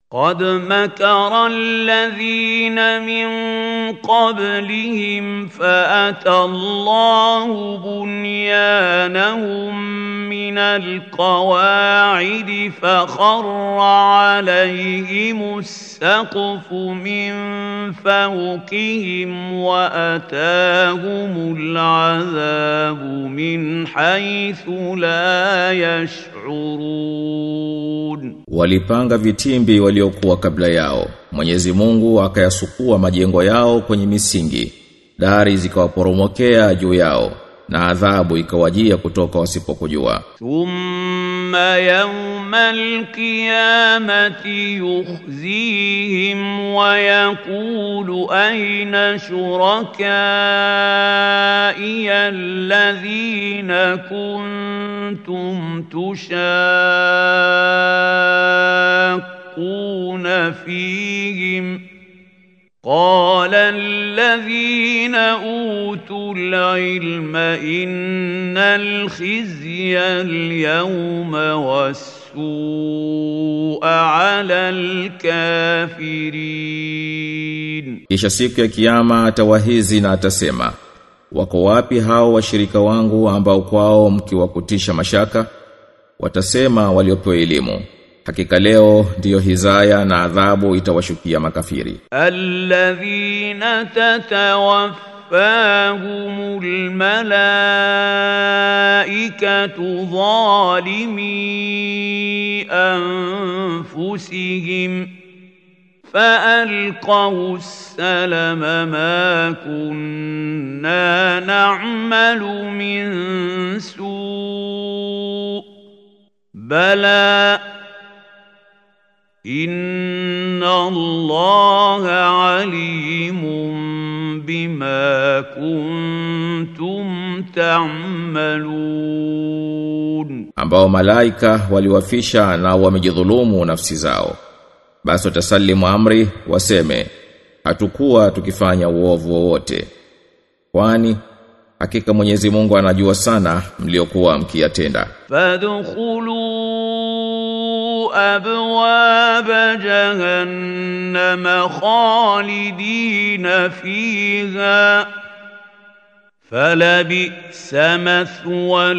قد مكر الذين من قبلهم فأتى الله بنيانهم من القواعد فخر عليهم السقف من فوقهم وأتاهم العذاب من حيث لا يشعرون Walipanga vitimbi waliokuwa kabla yao. Mwenyezi Mungu akayasukua majengo yao kwenye misingi. Dari zikawaporomokea juu yao na adhabu ikawajia kutoka wasipokujua. ثم يوم القيامة يخزيهم ويقول أين شركائي الذين كنتم تشاقون فيهم قال الذين أوتوا العلم إن الخزي اليوم والسوء على الكافرين Kisha siku ya kiyama atawahizi na atasema, wako wapi hao washirika wangu ambao kwao mkiwakutisha mashaka? Watasema waliopewa elimu, hakika leo ndiyo hizaya na adhabu itawashukia makafiri. الذين تتوفاهم الملائكة ظالمي أنفسهم فألقوا السلم ما كنا نعمل من سوء بلى إن الله عليم بما كنتم تعملون ambao malaika waliwafisha na wamejidhulumu nafsi zao. Basi watasalimu amri waseme, hatukuwa tukifanya uovu wowote. Kwani hakika Mwenyezi Mungu anajua sana mliokuwa mkiyatenda. فادخلوا أبواب جهنم خالدين فيها فلبئس مثوى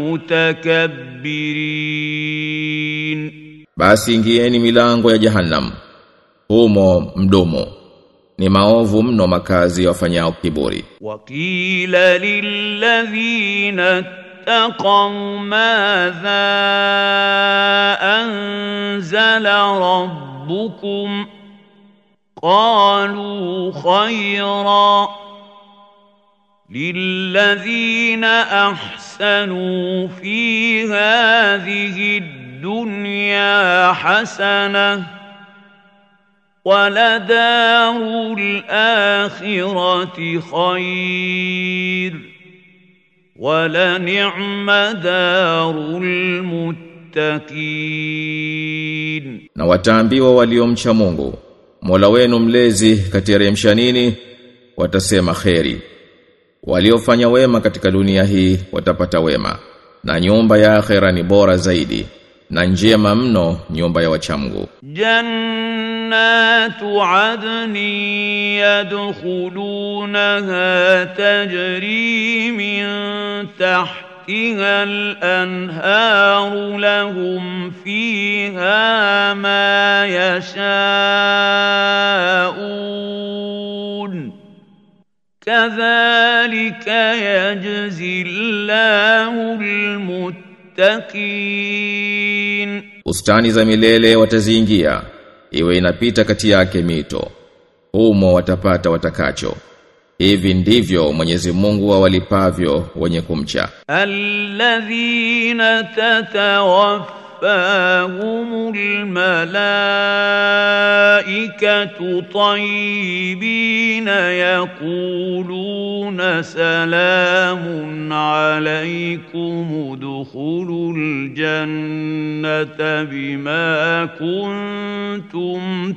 المتكبرين Basi ingieni milango ya Jahannam. Humo mdomo. Ni maovu mno makazi ya wafanyao kiburi. وقيل للذين اتقوا ماذا أنزل ربكم قالوا خيرا للذين أحسنوا في هذه الدنيا حسنة ولدار الآخرة خير ولنعم دار المتقين Na wataambiwa waliomcha Mungu, Mola wenu mlezi kateremsha nini? Watasema kheri. Waliofanya wema katika dunia hii watapata wema, na nyumba ya akhera ni bora zaidi, na njema mno nyumba ya wachamgu. جنات عدن يدخلونها تجري من تحتها الأنهار لهم فيها ما يشاءون كذلك يجزي الله المتقين Bustani za milele wataziingia, iwe inapita kati yake mito. Humo watapata watakacho. Hivi ndivyo Mwenyezi Mungu awalipavyo wenye kumcha. الذين تتوفاهم الملائكة طيبين يقولون سلام عليكم ادخلوا الجنة بما كنتم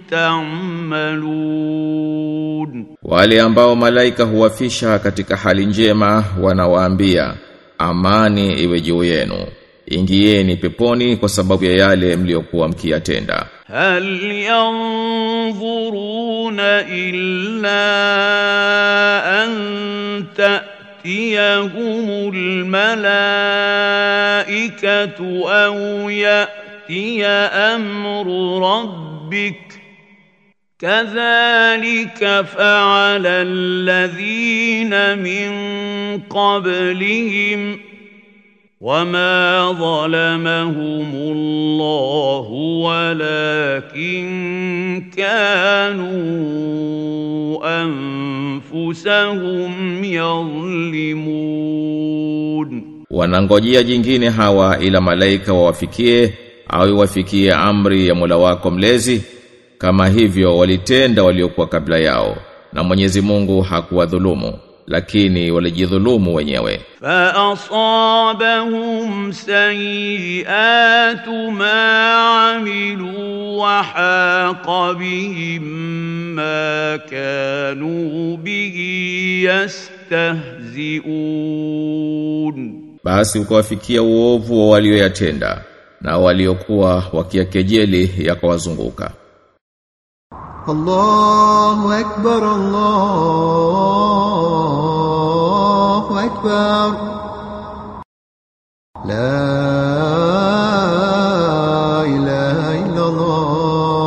تعملون Wale ambao malaika huwafisha katika hali njema wanawaambia amani iwe juu yenu. Ingieni peponi kwa sababu ya yale mliokuwa mkiyatenda. هل ينظرون إلا أن تأتيهم الملائكة أو يأتي أمر ربك كذلك فعل الذين من قبلهم وما ظلمهم الله ولكن كانوا انفسهم يظلمون Wanangojea jingine hawa ila malaika wawafikie au iwafikie amri ya Mola wako mlezi kama hivyo walitenda waliokuwa kabla yao na Mwenyezi Mungu hakuwadhulumu lakini walijidhulumu wenyewe فأصابهم سيئات ما عملوا وحاق بهم ما كانوا به يستهزئون basi ukawafikia uovu wa walioyatenda na waliokuwa wakiakejeli yakawazunguka الله أكبر الله أكبر لا إله إلا الله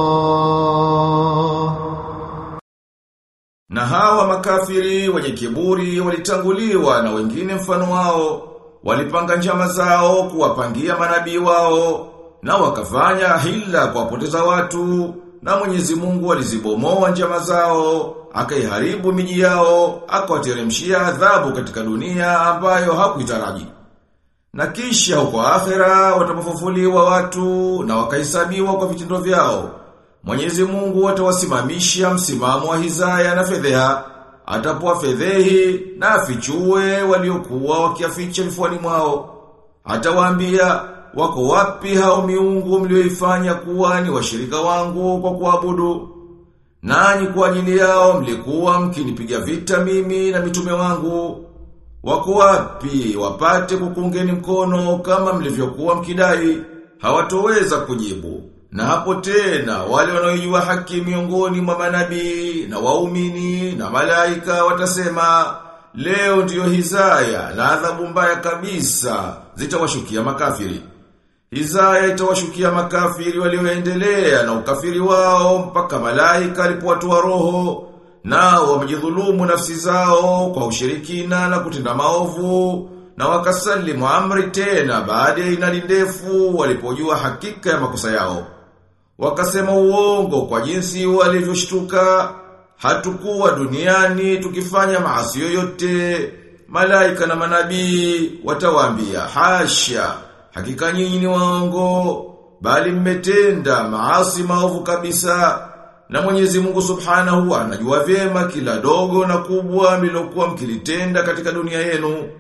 Na hawa makafiri wenye kiburi walitanguliwa na wengine mfano wao, walipanga njama zao kuwapangia manabii wao, na wakafanya hila kuwapoteza watu, na Mwenyezi Mungu alizibomoa njama zao, akaiharibu miji yao, akawateremshia adhabu katika dunia ambayo hakuitaraji. Na kisha huko akhera watapofufuliwa watu na wakahesabiwa kwa vitendo vyao. Mwenyezi Mungu atawasimamisha msimamo wa hizaya na fedheha, atapoa fedhehi na afichue waliokuwa wakiaficha vifuani mwao. Atawaambia wako wapi hao miungu mlioifanya kuwa ni washirika wangu kwa kuabudu? Nanyi kwa ajili yao mlikuwa mkinipiga vita mimi na mitume wangu. Wako wapi wapate kukungeni mkono kama mlivyokuwa mkidai? Hawatoweza kujibu. Na hapo tena wale wanaojua haki miongoni mwa manabii na waumini na malaika watasema leo ndiyo hizaya na adhabu mbaya kabisa zitawashukia makafiri. Hizaya itawashukia makafiri walioendelea na ukafiri wao mpaka malaika alipowatoa roho nao wamejidhulumu nafsi zao kwa ushirikina na kutenda maovu na wakasalimu amri tena baada ya inali ndefu walipojua hakika ya makosa yao. Wakasema uongo kwa jinsi walivyoshtuka, hatukuwa duniani tukifanya maasi yoyote. Malaika na manabii watawaambia hasha, hakika nyinyi ni waongo, bali mmetenda maasi maovu kabisa. Na Mwenyezi Mungu Subhanahu anajua vyema kila dogo na kubwa mlilokuwa mkilitenda katika dunia yenu.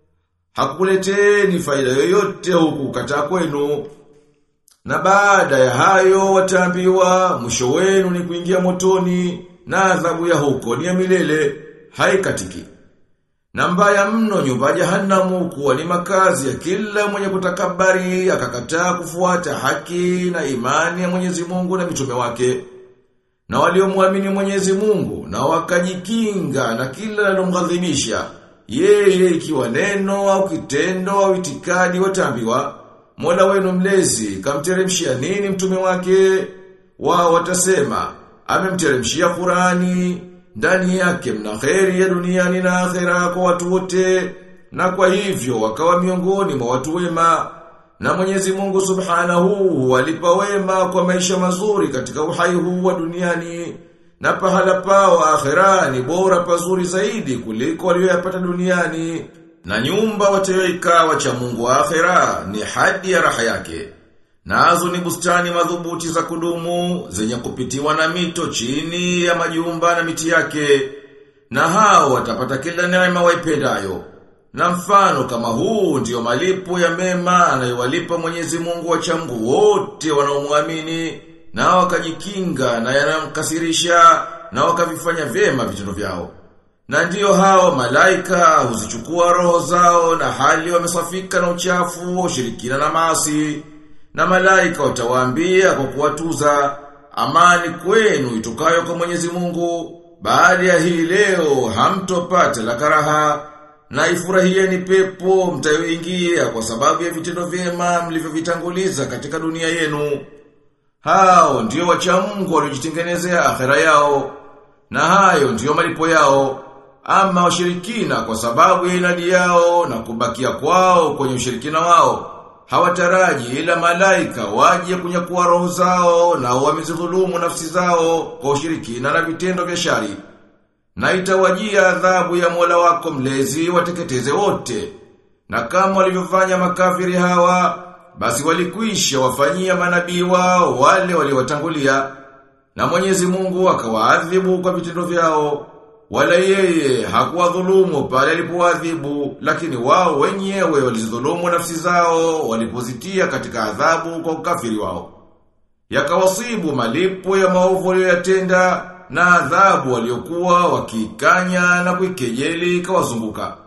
Hakuleteni faida yoyote huku kataa kwenu. Na baada ya hayo wataambiwa mwisho wenu ni kuingia motoni na adhabu ya huko ni ya milele haikatiki. Na mbaya mno nyumba ya jahanamu kuwa ni makazi ya kila mwenye kutakabari akakataa kufuata haki na imani ya Mwenyezi Mungu na mitume wake. Na waliomwamini Mwenyezi Mungu na wakajikinga na kila linalomghadhibisha yeye ikiwa neno au kitendo au itikadi wataambiwa Mola wenu mlezi kamteremshia nini mtume wake? Wao watasema amemteremshia Qurani ndani yake mna kheri ya duniani na akhera kwa watu wote na kwa hivyo wakawa miongoni mwa watu wema na Mwenyezi Mungu Subhanahu walipa wema kwa maisha mazuri katika uhai huu wa duniani na pahala pao akhera ni bora pazuri zaidi kuliko walioyapata duniani na nyumba watayoikaa wacha Mungu wa akhera ni hadi ya raha yake. Nazo ni bustani madhubuti za kudumu zenye kupitiwa na mito chini ya majumba na miti yake. Na hao watapata kila neema waipendayo. Na mfano kama huu ndiyo malipo ya mema anayowalipa Mwenyezi Mungu wacha Mungu wote wanaomwamini na wakajikinga na yanamkasirisha na wakavifanya vyema vitendo vyao. Na ndiyo hao malaika huzichukua roho zao na hali wamesafika na uchafu, ushirikina na maasi. Na malaika watawaambia kwa kuwatuza amani kwenu itokayo kwa Mwenyezi Mungu baada ya hii leo hamtopata la karaha na ifurahieni pepo mtayoingia kwa sababu ya vitendo vyema mlivyovitanguliza katika dunia yenu. Hao ndio wacha Mungu waliojitengenezea akhera yao na hayo ndiyo malipo yao. Ama washirikina kwa sababu ya inadi yao na kubakia kwao kwenye ushirikina wao hawataraji ila malaika waje kunyakua roho zao na wamezidhulumu nafsi zao kwa ushirikina na vitendo vya shari. Na itawajia adhabu ya Mola wako mlezi wateketeze wote. Na kama walivyofanya makafiri hawa, basi walikwisha wafanyia manabii wao wale waliowatangulia. Na Mwenyezi Mungu akawaadhibu kwa vitendo vyao. Wala yeye hakuwadhulumu pale alipowaadhibu, lakini wao wenyewe walizidhulumu nafsi zao walipozitia katika adhabu kwa ukafiri wao. Yakawasibu malipo ya maovu walioyatenda na adhabu waliokuwa wakikanya na kuikejeli ikawazunguka.